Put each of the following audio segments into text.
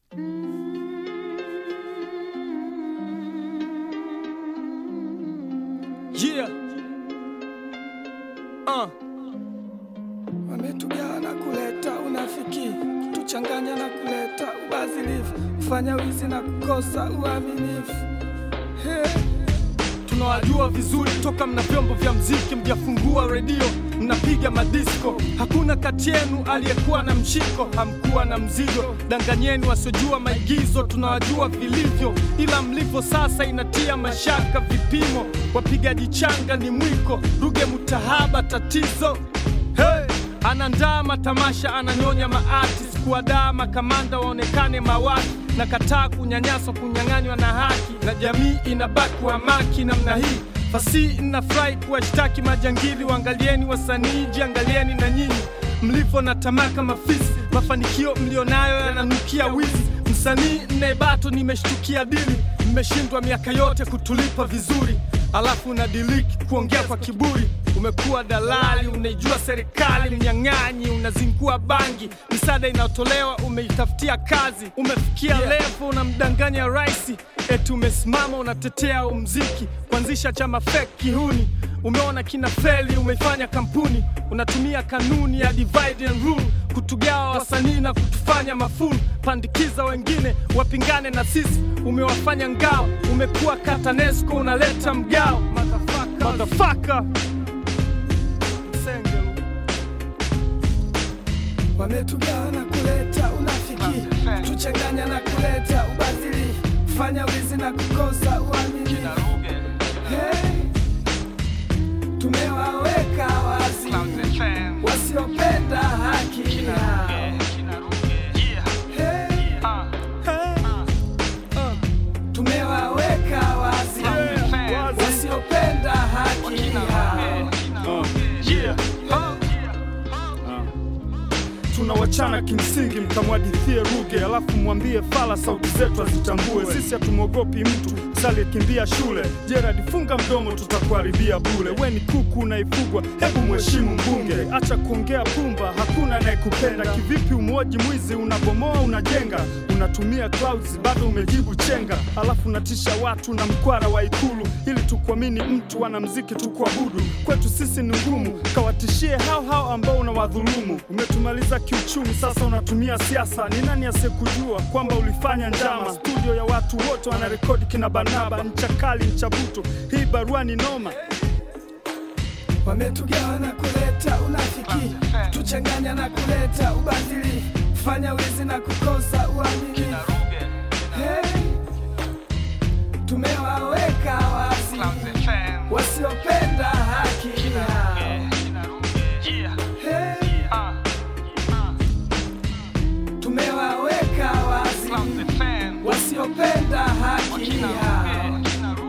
Yeah. Uh. Wametugawa na kuleta unafiki, kutuchanganya na kuleta ubadhilifu, kufanya wizi na kukosa uaminifu. Hey. Tunawajua vizuri toka mna vyombo vya mziki, mjafungua redio, mnapiga madisko. Hakuna kati yenu aliyekuwa na mshiko, hamkuwa na mzigo. Danganyeni wasiojua maigizo, tunawajua vilivyo, ila mlivyo sasa inatia mashaka. Vipimo wapigaji changa ni mwiko, Ruge Mutahaba tatizo. Hey! Anandaa matamasha, ananyonya maartist, kuwadaa makamanda waonekane mawaki na kataa kunyanyaswa, kunyang'anywa na haki, na jamii inabaki wamaki namna hii. Fasihi inafurahi kuwashtaki majangili, waangalieni wasanii, jiangalieni na nyinyi mlivyo na tamaa kama fisi. Mafanikio mlionayo yananukia wizi. Msanii nnebato, nimeshtukia dili, mmeshindwa miaka yote kutulipa vizuri, alafu unadiliki kuongea kwa kiburi. Umekuwa dalali, unaijua serikali, mnyang'anyi, unazingua bangi, misaada inayotolewa umeitafutia kazi. Umefikia levo unamdanganya rais, eti umesimama unatetea umziki, kuanzisha chama fake kihuni. Umeona kina feli, umeifanya kampuni, unatumia kanuni ya divide and rule kutugawa wasanii na kutufanya mafulu, pandikiza wengine wapingane na sisi. Umewafanya ngao, umekuwa katanesco, unaleta mgao. Motherfucker. Motherfucker. Msengelu. Wametugawa na kuleta unafiki, kutuchanganya na kuleta ubadhilifu, kufanya wizi na kukosa uaminifu. Hey. Tumewaweka wazi wasiopenda haki yao. Hey. Tumewaweka wazi wasiopenda haki yao. tunawachana kimsingi, mkamwadithie Ruge alafu mwambie Fala sauti zetu azitambue. Sisi hatumwogopi mtu saliyekimbia shule. Gerard, funga mdomo, tutakuharibia bure. We ni kuku unaifugwa, hebu mheshimu mbunge. Acha kuongea pumba, hakuna anayekupenda. Kivipi umwoji mwizi? Unabomoa unajenga, unatumia clouds, bado umejibu chenga, alafu unatisha watu na mkwara wa Ikulu ili tukuamini mtu wanamziki tukuabudu. Kwetu sisi ni ngumu, kawatishie hao hao ambao unawadhulumu. Umetumaliza kiuchumi, sasa unatumia siasa. Ni nani asiyekujua kwamba ulifanya njama? Studio ya watu wote wanarekodi kina Barnaba, ncha kali, ncha butu. Hii barua ni noma. Wametugawa na kuleta unafiki, kutuchanganya na kuleta ubadhilifu, kufanya wizi na kukosa uaminifu. Hey. Tumewaweka wazi wasiopenda haki yao. Hey. Tumewaweka wazi wasiopenda haki yao.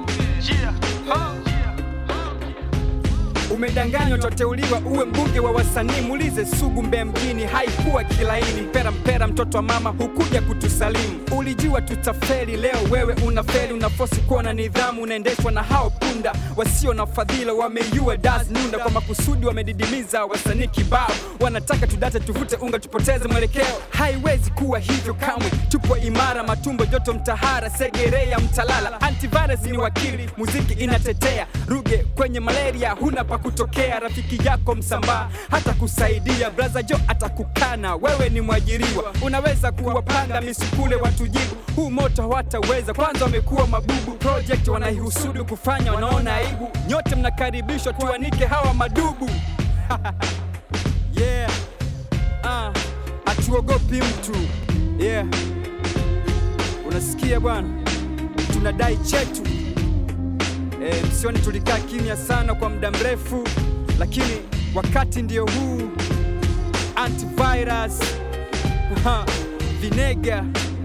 Umedanganywa, utateuliwa uwe mbunge wa wasanii. Muulize Sugu Mbeya mjini, haikuwa kilaini. Mpera mpera, mtoto wa mama, hukuja kutusalimu. Ulijua tutafeli, leo wewe unafeli. Unafosi kuwa na nidhamu, unaendeshwa na hao punda wasio na fadhila. Wameiua das nunda kwa makusudi, wamedidimiza wasanii kibao. Wanataka tudate, tuvute unga, tupoteze mwelekeo. Haiwezi kuwa hivyo kamwe, tupo imara, matumbo joto, mtahara, segerea, mtalala. Antivirus ni wakili, muziki inatetea. Ruge kwenye malaria, huna pa kutokea. Rafiki yako msambaa hata kusaidia, braza Jo atakukana. Wewe ni mwajiriwa, unaweza kuwapanga misukule watujibu. Huu moto hawataweza, kwanza wamekuwa mabubu. Project wanaihusudu kufanya, wanaona aibu. Nyote mnakaribishwa, tuanike hawa madubu yeah. Ah, hatuogopi mtu yeah. Unasikia bwana, tunadai chetu e, msioni tulikaa kimya sana kwa muda mrefu, lakini wakati ndio huu. Antivirus ha, vinega,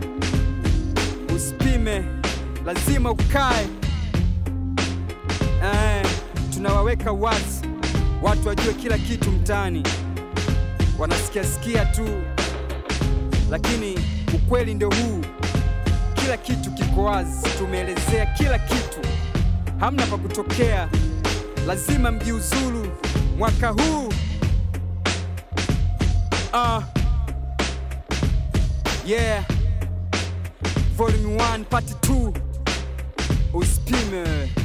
usipime, lazima ukae. Eh, tunawaweka wazi watu wajue kila kitu mtaani, wanasikia sikia tu, lakini ukweli ndio huu. Kila kitu kiko wazi, tumeelezea kila kitu, hamna pa kutokea. Lazima mjiuzulu mwaka huu. Ah, yeah, volume 1 part 2 usipime